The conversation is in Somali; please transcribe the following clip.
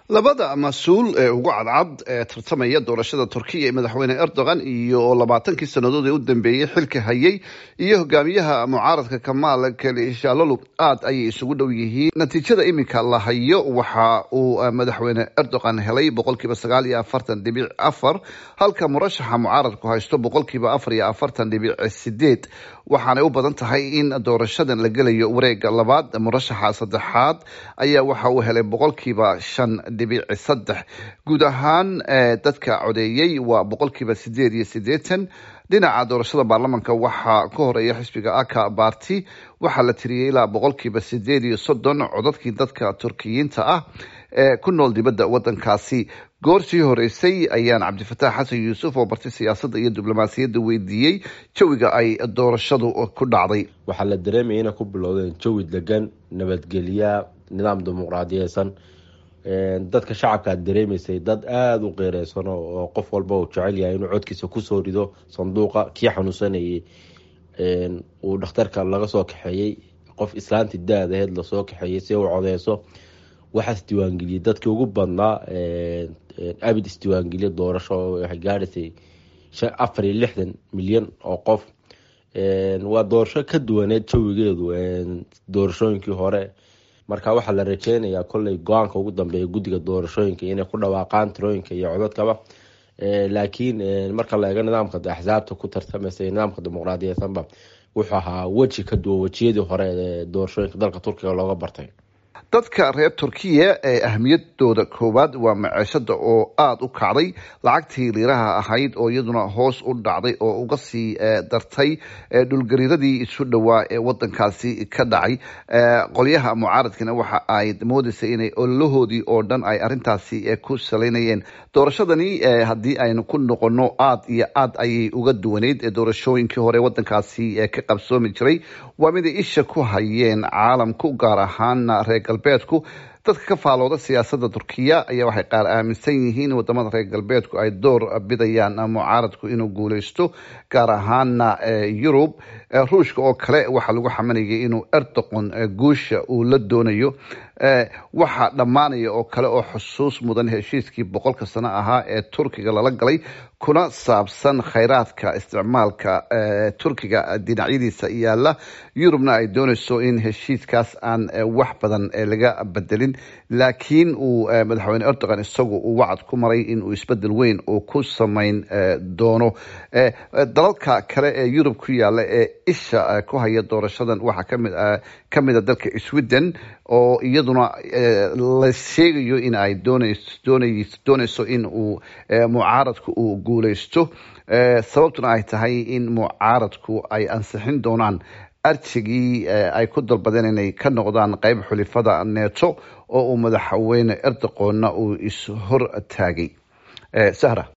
labada mas-uul ee ugu cadcad ee tartamaya doorashada turkiya ee madaxweyne erdogan iyo labaatankii sannadood ee u dambeeyey xilka hayay iyo hogaamiyaha mucaaradka kamaal kalishalolu aad ayay isugu dhow yihiin natiijada iminka la hayo waxa uu madaxweyne erdogan helay boqolkiiba sagaal iyo afartan dhibic afar halka murashaxa mucaaradku haysto boqolkiiba afar iyo afartan dhibic sideed waxaanay u badan tahay in doorashadan la gelayo wareega labaad murashaxa saddexaad ayaa waxa uu helay boqolkiiba shan dhibic saddex guud ahaan dadka codeeyey waa boqolkiiba sideed iyo sideetan dhinaca doorashada baarlamanka waxaa ka horeeya xisbiga aka barty waxaa la tiriyey ilaa boqolkiiba sideed iyo soddon codadkii dadka turkiyiinta ah ee ku nool dibadda wadankaasi goorsii horeysay ayaan cabdifataax xasan yuusuf oo bartay siyaasadda iyo diblomaasiyadda weydiiyey jawiga ay doorashadu ku dhacday waxaa la dareemaya inay ku bilowdeen jawi degan nabadgelya nidaam dimuqraadiyeysan dadka shacabka aad dareemaysay dad aada u qeereysan oo qof walba uu jecel yahay inuu codkiisa kusoo rido sanduuqa kii xanuunsanayay uu dhakhtarka laga soo kaxeeyey qof islaanti da-daheed lasoo kaxeeyey si u codeyso waxaas diiwaangeliyey dadkii ugu badnaa abid isdiiwaangeliya doorasho waxay gaadhaysay afar iyo lixdan milyan oo qof waa doorasho ka duwaneed jawigeedu doorashooyinkii hore marka waxaa la rajeynayaa kolley go-aanka ugu dambeeya guddiga doorashooyinka inay ku dhawaaqaan tirooyinka iyo codadkaba laakiin marka la eego nidaamka axsaabta ku tartamaysa nidaamka dimuqraadiyeysanba wuxuu ahaa weji ka duwan wejiyadii hore ee doorashooyinka dalka turkiga looga bartay dadka reer turkiya ee ahmiyadooda koowaad waa maceeshada oo aada u kacday lacagtii liiraha ahayd oo iyaduna hoos u dhacday oo uga sii dartay dhulgariiradii isu dhowaa ee wadankaasi ka dhacay qolyaha mucaaradkina waxa ay moodeysay inay ololahoodii oo dhan ay arintaasi ku salaynayeen doorashadani haddii aynu ku noqono aada iyo aad ayay uga duwaneyd doorashooyinkii hore wadankaasi ka qabsoomi jiray waa miday isha ku hayeen caalamku gaar ahaana reer galbeedku dadka ka faalooda siyaasadda turkiya ayaa waxay qaar aaminsan yihiin wadamada reer galbeedku ay door bidayaan mucaaradku inuu guuleysto gaar ahaana yurub ruushka oo kale waxaa lagu xamanayay inuu erdoqon guusha uu la doonayo waxaa dhammaanaya oo kale oo xusuus mudan heshiiskii boqolka sano ahaa ee turkiga lala galay kuna saabsan khayraadka isticmaalka turkiga dhinacyadiisa yaala yurubna ay dooneyso in heshiiskaas aan wax badan laga bedelin laakiin uu madaxweyne erdogan isagu uu wacad ku maray inuu isbedel weyn uu ku sameyn doono dalalka kale ee yurub ku yaala ee isha ku haya doorashadan waxaa kami kamida dalka sweden oo iyaduna la sheegayo in ay dooneyso in uu mucaaradku uu guuleysto sababtuna ay tahay in mucaaradku ay ansixin doonaan arjigii ay ku dalbadeen inay ka noqdaan qeyb xulifada neeto oo uu madaxweyne erdoqonna uu ishor taagay sahra